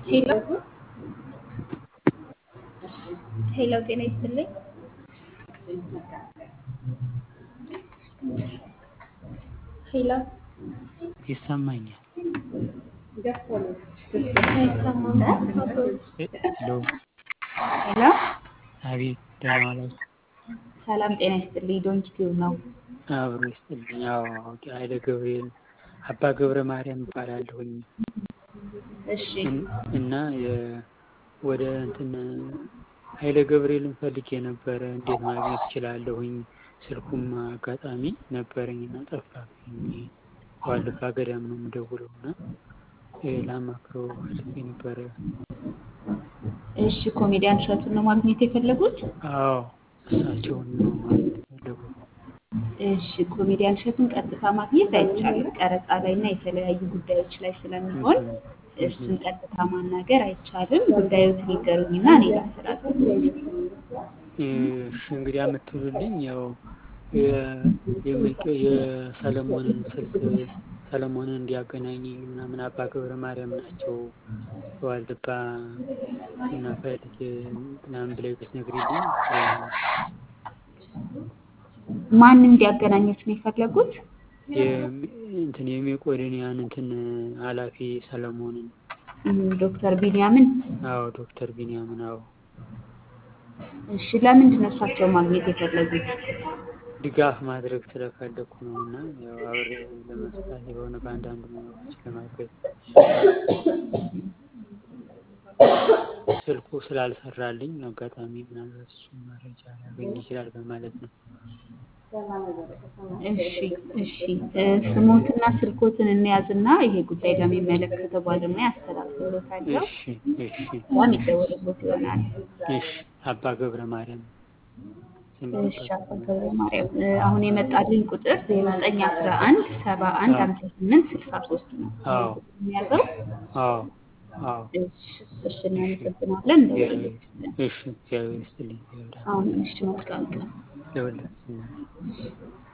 ሄሎ ሄሎ፣ ጤና ይስጥልኝ። ሄሎ ይሰማኛል። አይሰማም? ሄሎ ሄሎ፣ አቤት፣ ደህና ዋላችሁ? ሰላም ጤና ይስጥልኝ። ዶንኪ ቲዩብ ነው። አብሮ ይስጥልኝ። ያው ኃይለ ገብርኤል አባ ገብረ ማርያም እባላለሁኝ እሺ እን- እና የ- ወደ እንትን ኃይለ ገብርኤልን ፈልጌ ነበረ። እንዴት ማግኘት እችላለሁኝ? ስልኩም አጋጣሚ ነበረኝ እና ጠፋብኝ። ዋልድባ ገዳም ነው የምደውለው እና እ ላማክረው ፈልጌ ነበረ። እሺ፣ ኮሜዲያን እሸቱን ነው ማግኘት የፈለጉት? አዎ እሳቸውን ነው ማግኘት የፈለጉት። እሺ፣ ኮሜዲያን እሸቱን ቀጥታ ማግኘት አይቻልም። ቀረጻ ላይ እና የተለያዩ ጉዳዮች ላይ ስለሚሆን እሱን ቀጥታ ማናገር አይቻልም። ጉዳዮትን ይንገሩኝና እኔ ላስተላልፍ። እሺ እንግዲህ የምትሉልኝ ያው የ- የመቄ- የሰለሞንን ስልክ ሰለሞንን እንዲያገናኘኝ ምናምን አባ ገብረ ማርያም ናቸው ዋልድባ እና ፈልጌ ምናምን ብለሽ ብትነግሪልኝ ማን እንዲያገናኙት ነው የፈለጉት? የሚ- እንትን የሜቄዶንያን እንትን ኃላፊ ሰለሞንን እም፣ ዶክተር ቢንያምን። አዎ ዶክተር ቢንያምን አዎ እሺ፣ ለምንድን ነው እሳቸው ማግኘት የፈለጉት? ድጋፍ ማድረግ ስለፈለኩ ነው እና ያው አብሬ ለመስራት የሆነ በአንዳንድ ሙያዎች ለማገዝ ስልኩ ስላልሰራልኝ አጋጣሚ ምናልባት እሱን መረጃ ሊያገኝ ይችላል በማለት ነው። እሺ እሺ እ፣ ስሞትና ስልኮትን እንያዝና ይሄ ጉዳይ ለሚመለከተው ባለሙያ አስተላልፍሎታለሁ። እሺ እሺ እሷም ይደወልሎት ይሆናል። እሺ አባ ገብረ ማርያም ስም እሺ አባ ገብረ ማርያም እ፣ አሁን የመጣልኝ ቁጥር ዜሮ ዘጠኝ አስራ አንድ ሰባ አንድ ሀምሳ ስምንት ስልሳ ሶስት ነው አዎ የሚያዘው። አዎ አዎ እሺ እሺ እናመሰግናለን። እንደውልሎት እሺ እግዚአብሔር ይስጥልኝ። እግዚአብሔር አሁን እሺ መልካም ቀን። ለሁላችን